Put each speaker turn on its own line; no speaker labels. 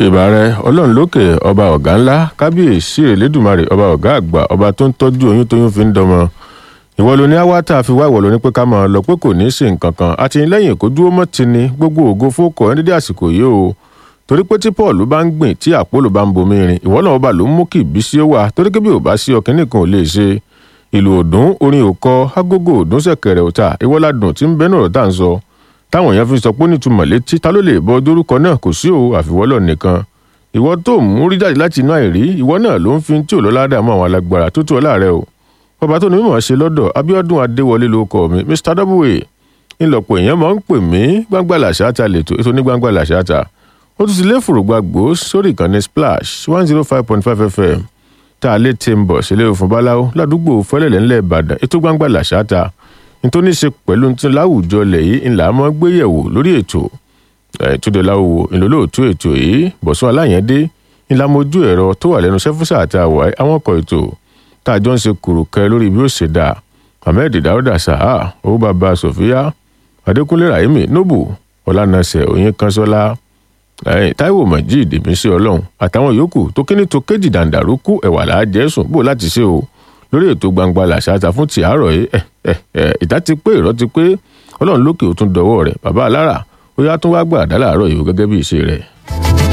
ìbàrẹ ọlọ́run lókè ọba ọ̀gá ńlá kábíyèsí elédùmarè ọba ọ̀gá àgbà ọba tó ń tọ́jú oyún tóyún fi ń dọmọ ìwọ ló ní awátá fi wá ìwọ ló ní pé ká máa lọ pé kò ní í ṣe nǹkan kan àtìlẹ́yìn kó dúró mọ́ ti ni gbogbo ògo fókọ ẹni dédé àsìkò yìí o torí pé tí paul bá ń gbìn tí àpòlò bá ń bomi rin ìwọ náà ọba ló ń mú kí ìbísí ó wà torí pé bí ò bá sí ọkàn nìkan ò lè ṣe ìlú òdùn orin òkọ agogo òdùn ṣẹ̀kẹ̀rẹ̀ òta ìwọládùn tí ń bẹnu ọ̀rọ̀ tá à ń sọ táwọn èèyàn fi sọ pé nítumọ̀ létí ta ló lè bọ dórúkọ náà kò sí o àfiwọ́lọ̀ nìkan ìwọ tó mú rí jáde láti inú àìrí ìwọ náà ló ń fi tí ò lọ́lá dààmú àwọn alágbára tó tó ọlá rẹ o bàbá tó ní mímọ̀ ṣe lọ́dọ̀ abiodun adéwọlé ló kọ mi mr w ńlọpọ̀ èèyàn máa ń pè mí gbangba làṣáta lẹ́tọ̀ ètò ní gbangba làṣáta ó tún ti lé fòrògbà gbòó sórí ìkànnì splash one zero five point five fm tá a lè ti ń bọ̀ sílé òfin báláwo ládùúgbò fẹ́lẹ̀lẹ̀ ńlẹ̀ ìbàdàn ètò gbangba làṣáta nítorí ṣe pẹ̀lú tí láwùjọ lẹ̀ yìí ńlá mọ́ gbéyẹ̀wò lórí ètò túnde láwùwò ìlólóòtú ètò yìí bọ̀sùn aláyẹ̀dé ńlá mojú ẹ̀rọ tó wà lẹ́nu sẹ́fúsà àti àwáyé àwọn ọkọ̀ ètò tá a jọ ń ṣe kùrùkẹ́ lórí bí ó ṣe dà ahmed dauda saha owó bàbá sofia adékúnlé rahimi nobu ọlànàṣẹ oyin kanṣọlá taiwo majid ìmísí ọlọ́run àtàwọn yòókù tó kíní tó kéjì dàǹdàrú kú ẹ̀wà làájẹ́sùn bò láti ṣe o lórí ètò gbangba làṣàtà fún ti àárọ̀ yìí ìta ti pé ìrọ́ ti pé ọlọ́run lókè ó tún dọwọ́ rẹ̀ bàbá alára ó yá tún wá gbà dá láàárọ̀ yìí gẹ́gẹ́ bí ìṣe rẹ̀.